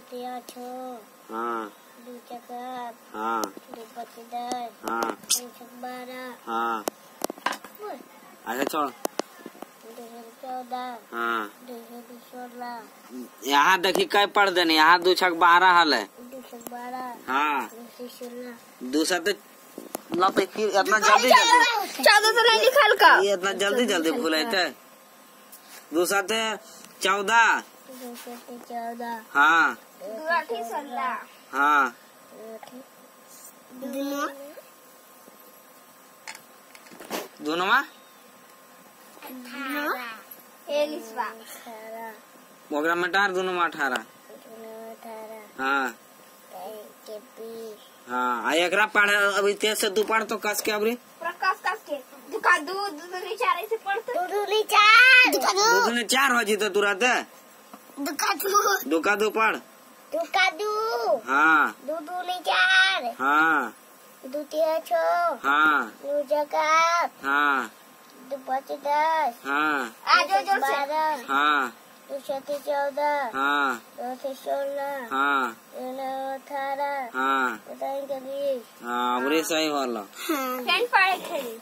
दूते आठो हाँ दू चकार हाँ दू पच्चीस दस हाँ दू छक बारह हाँ अच्छा छोड़ दू छक चौदह हाँ दू छक सोलह यहाँ देखी कै पढ़ देनी यहाँ दू छक बारह हल है दू छक बारह हाँ दू छक सोलह दू सात ला तो फिर इतना जल्दी जल्दी चौदह से नहीं निकाल का ये इतना जल्दी जल्दी भूल थे दू सात चौदह दू छक चौदह हाँ दू आठी सोलह हाँ दोनों दोनों में एलिसवा अठारह ओकरा में डार दोनों में अठारह दोनों अठारह हाँ के बीस हाँ आ एकरा पढ़े अभी तेज से दू पढ़ तो कस के अबरी प्रकाश कस के दुका दू दू दूनी चार ऐसे पढ़ते दू दूनी चार दू दूनी चार हो जीते तुरंत दुका दू दू का दू पढ़ दुका दू हाँ दू दूनी चार हाँ दू तेरह छो हाँ दू जकार हाँ दू पच्चीस दस हाँ आ जोर जोर से बारह हाँ दू छत्तीस चौदह हाँ दो से सोलह हाँ दो नौ अठारह हाँ दो तीन के बीस हाँ अबरी सही होला पेन पढ़े थे